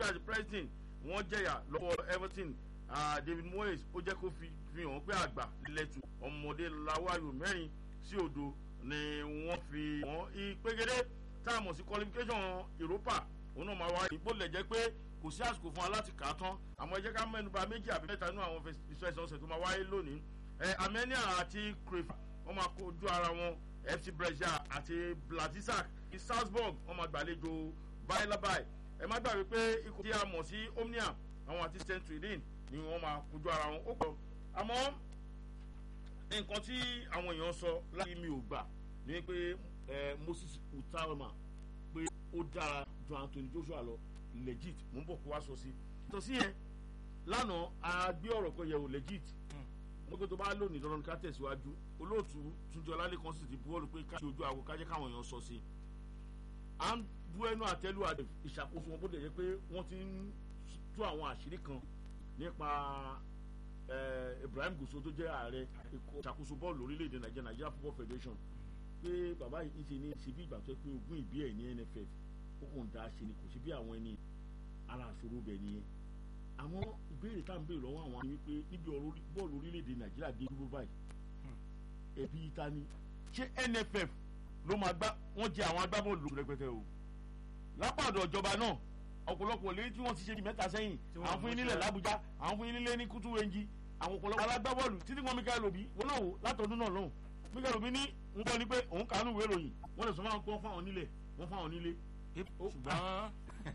Rangers Preston wọ́n jẹ̀yà lọ́wọ́ Everton David Moyes ó jẹ́ kó fi hàn pé àgbà lẹ́tù ọmọdé lawáyò mẹ́rin sí òdo ni wọ́n fi wọ́n ìpégede tá a mọ̀ sí qualification Europa òun náà máa wáyé bó lẹ̀ jẹ́ pé kò sí àsìkò fún wa láti kà á tán àmọ́ ẹ jẹ́ ká mẹ́nuba méjì àbí mẹ́ta nínú àwọn ìfẹsẹ̀wọnsẹ̀ tó máa wáyé lónìí ẹ Armenia àti Cruyff wọ́n máa kojú ara wọn FC Brescia àti Blatisak Salzburg wọ́n máa gbàlejò bailabai ẹ má gbàgbé pé ikọ̀ tí a mọ̀ sí Omnia àwọn àti St. Tridin ni wọ́n máa kojú ara wọn ó pọ̀ àmọ́ nǹkan tí àwọn èèyàn sọ láti mi ò gbà ni pé Moses Utarama pé ó dára ju Anthony Joshua lọ legit mo ń bọ̀ kó wá sọ sí. yàtọ̀ sí yẹn lánàá a gbé ọ̀rọ̀ kan yẹ̀ wò legit mo gbé tó bá lónìí dandan ká tẹ̀síwájú olóòtú Túnjí Ọlálékan sì ti buwọ́lù pé ká ṣe ojú àgọ́ ká jẹ́ káwọn èèyàn sọ sí. à ń bú ẹnu àtẹ́lù àdè ìṣàkóso wọn bó dẹ̀ jẹ́ pé wọ́n ti ń tú àwọn àṣírí kan nípa Ibrahim Gusau tó jẹ́ ààrẹ ìṣàkóso bọ́ọ̀lù orílẹ̀-èdè Nàìjíríà Nigeria Football Federation pé bàbá yìí ṣe ní ṣe bí ìgbà tó pé ogún ìbí ẹ̀ ní NFF ó kàn dá ṣe ni kò sí bí àwọn ẹni ara àṣòro bẹ̀ nìyẹn àmọ́ ìbéèrè tá à ń béèrè lọ́wọ́ àwọn ni wípé níbi ọ̀rọ̀ bọ́ọ̀lù orílẹ̀-èdè Nàìjíríà dé dúró báyìí ẹbí ta ni ṣé NFF ló máa gbá wọ́n jẹ àwọn agbábọ́ọ̀lù rẹpẹtẹ o lápàdọ̀ ìjọba náà ọ̀pọ̀lọpọ̀ lé tí wọ́n ti ṣe di mẹ́ta sẹ́yìn àwọn fún yín nílẹ̀ l'Àbújá àwọn fún yín nílẹ̀ ní kútú wenji àwọn ọ̀pọ̀lọpọ̀ alágbábọ́ọ̀lù títí wọn Michael Obi wọn náà wò látọdún náà lọ́hùn Michael Obi ní ń gbọ́ ni pé òun kàánú ìwé ìròyìn wọ́n lè sọ fáwọn kọ́ fáwọn nílẹ̀ wọ́n fáwọn nílé. ṣùgbọ́n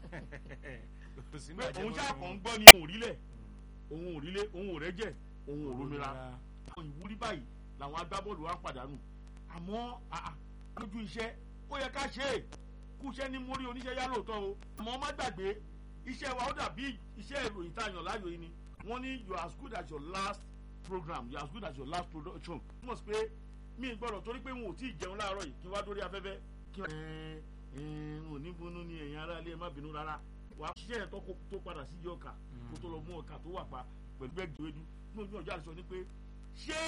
pé òun ṣáà kàn ń gbọ́ ni òun òrílẹ̀ òun òrílẹ̀ òun òrẹ́jẹ̀ òun òrómìnira àwọn ìwúrí báyìí làwọn agbábọ́ọ̀lù wa ń pàdánù àmọ́ lójú iṣẹ́ ó yẹ ká ṣe é kú iṣẹ́ ní mórí oníṣẹ́ yá lóòótọ́ o àmọ́ má gbàgbé iṣẹ́ wa ó dàbí iṣẹ́ ìròyìn tá a yàn láàyò yìí ni wọ́n ní you are as good as your last program you are as good as your last production túmọ̀ sí pé mi gbọ́dọ̀ torí pé wọn ò tí ì jẹun láàárọ̀ yìí kí wá dórí afẹ́fẹ́ kí wọ́n ẹ̀ẹ́n ò ní bunú ní ẹ̀yìn ara ilé ẹ̀ má bínú rárá wàá ṣiṣẹ́ ẹ̀ tó padà sí ìjọ ọkà kó tó lọ mú ọkà tó wà pa pẹ̀lú bẹ́ẹ̀ gbèwédú ní ojú ọjọ́ àdìsọ ni pé ṣé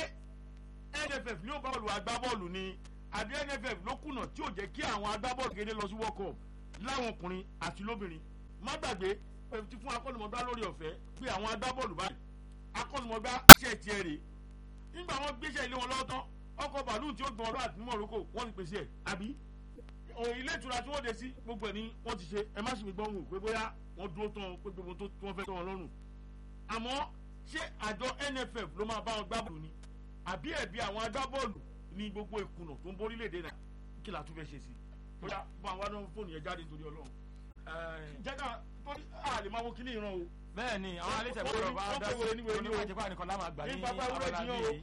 NFF ní ó bá bọ́ọ̀lù agbábọ́ọ̀lù ni àbí NFF ló kùnà tí ò jẹ́ kí àwọn agbábọ́ọ̀lù kéde lọ sí World Cup láwọn ọkùnrin àti lóbìnrin má gbàgbé ti fún akọ́nùmọ́gbá lórí ọ̀fẹ́ pé àwọn agbábọ́ọ̀lù báyìí akọ́nùmọ́gbá ṣe tiẹ̀ rè nígbà wọn gbéṣẹ́ ilé wọn lọ́wọ́ tán ọkọ̀ bàálù tí ó gbọ́n ọlọ́ àti ní Morocco wọ́n ti pèsè ẹ̀ àbí ilé ìtura tí wọ́n dé sí gbogbo ẹ̀ ní wọ́n ti ṣe ẹ má sì mi gbọ́n wò pé bóyá wọ́n dúró tán pé gbogbo tó wọ́n fẹ́ tán wọn lọ́rùn àmọ́ ṣé àjọ NFF ló máa bá wọn gbá bọ́ọ̀lù ni àbí ẹ̀bí àwọn agbábọ́ọ̀lù ní gbogbo ìkùnà tó ń borí léde náà kí la tún fẹ́ ṣe sí bóyá bá wa náà fóònù yẹn jáde nítorí Ọlọ́run jẹ́ká torí a lè máa wo kíní ìran o. bẹ́ẹ̀ ni àwọn alẹ́sẹ̀ bọ́ọ̀lù bá dá sí oníwàjẹpá nìkan láwọn àgbà ní abala bíi èyí.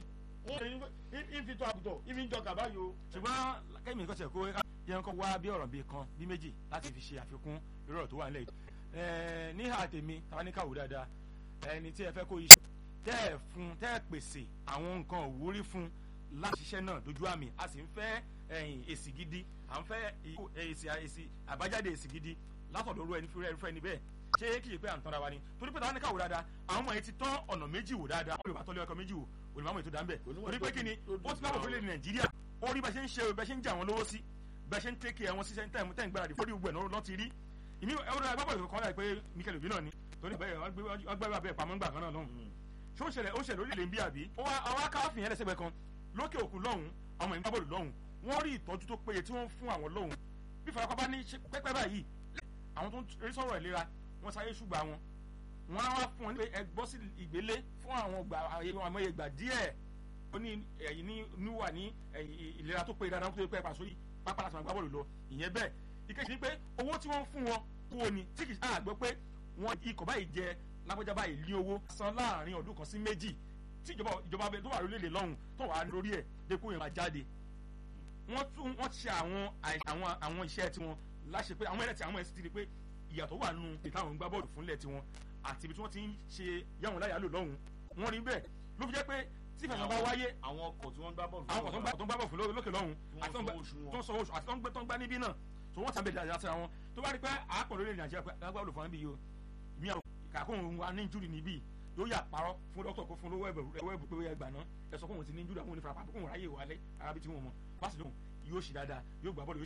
wọ́n fi tó àgùtọ̀ ìfi ń jọ kàbá yìí o. ṣùgbọ́n kẹ́mi nǹkan ṣe kó yẹn kọ́ wá bí ọ̀rọ̀ bíi kan bí méjì láti fi ṣe àfikún irú ọ̀rọ̀ tó wà nílẹ̀ yìí. ní ìhà tèmi táwa ní káwọ́ dáadáa ẹni tí ẹ fẹ́ kó iṣẹ́ tẹ́ ẹ fún tẹ́ ẹ pèsè àwọn nǹkan òwúrí fún láti ṣiṣẹ́ náà dojú àmì a sì ń fẹ́ èsì gidi à ń fẹ́ èsì àbájáde èsì gidi látọ̀dọ̀ orú ẹni fúnra ẹni bẹ́ẹ̀ ṣé kì í pé à ń tanra wa ni torí pé táwọn ní káwọ́ dáadáa àwọn ọmọ yẹn ti tán ọ̀nà méjì wò dáadáa wọ́n lè bá tọ́lé ọkọ̀ méjì wò olùmọ̀mọ́ ètò dáńbẹ̀ torí pé kí ni ó ti lábọ̀ fúnlẹ̀ nàìjíríà ó rí bẹ́ẹ̀ ṣe ń ṣe bẹ́ẹ̀ ṣe ń jà wọ́n lówó sí bẹ́ẹ̀ ṣe ń tẹ́kì ẹ̀wọ̀n sí tẹ́ ń gbáradì fórí gbogbo ẹ̀ náà ti rí ìmí ẹ̀rọ agbábọ̀ ìkọ̀kan láì pé Mikel Obi náà ni torí wọ́n gbé abẹ́ ìpamọ́ ńgbà kan náà lọ́hùn ṣé ó ṣẹlẹ̀ ó ṣẹlẹ̀ orílẹ̀ ń bí àbí àwọn akáfìn yẹn lẹ́sẹ̀gbẹ̀ kan lókè òkun lọ́hùn ọmọ ìgbà bọ́ọ̀lù lọ́hùn wọ́n rí ìtọ́jú tó péye tí wọ́n fún àwọn lọ́hùn bí farapa bá ní pẹ́pẹ́ báyìí àwọn tó ń rí sọ̀rọ̀ ìlera wọ́n sáré ṣùgbà wọn wọ́n á wá fún wọn ní ẹ gbọ́ sí ìgbélé fún àwọn àmọ́ ìgbà díẹ̀ ó ní ẹ̀yìn ní wà ní ìlera tó péye dáadáa tó pẹ́ pàṣọ pápá láti máa gbá bọ́ọ̀lù lọ ìyẹn bẹ́ẹ̀ ìkejì ni pé owó tí wọ́n fún wọn kúrò ní tí kì í àgbọ̀ pé wọ́n ikọ̀ báyìí jẹ lágbájá báyìí ní owó san láàrin ọdún kan sí méjì tí ìjọba ìjọba abẹ tó wà lórílẹ̀ lọ́hùn tó wà lórí ẹ̀ dẹ́kun yẹn máa jáde wọ́n tún wọ́n ṣe àwọn àwọn àwọn iṣẹ́ tiwọn láṣẹ pé àwọn ẹlẹ́tì àwọn ẹ̀sìn ti di pé ìyàtọ̀ wà nù ìtàwọn gbá bọ́ọ̀lù fúnlẹ̀ tiwọn àti ibi tí wọ́n ti ń ṣe yàwọn láyà lò lọ́hùn wọ́n rí bẹ́ẹ̀ ló fi jẹ́ pé tí ìfẹ̀sọ̀ bá wáyé àwọn ọkọ̀ tí wọ́n gbá bọ́ọ̀lù àwọn ọkọ̀ tó ń gbá bọ́ọ̀lù fún lókè lọ́hùn àti tó ń sọ oṣù àti tó ń gbé tó ń gbá níbí náà tó wọ́n tàbí ìdájà síra wọn tó bá rí pé àápọ̀ lórí Nàìjíríà pé agbábọ́ọ̀lù fún mi yìí o mi àwọn kàkóhùn wa ní ìjúri níbí yóò yà parọ́ fún dókítà kó fún lówó ẹ̀bù pé ó yẹ gbà náà ẹ sọ fún òun ti ní ìjúri àwọn onífara pàpọ̀ kóhùn ráyè wálé arábí tí wọ́n mọ̀ bá sì lóhùn yóò ṣì dáadáa yóò gbà bọ́ọ̀lù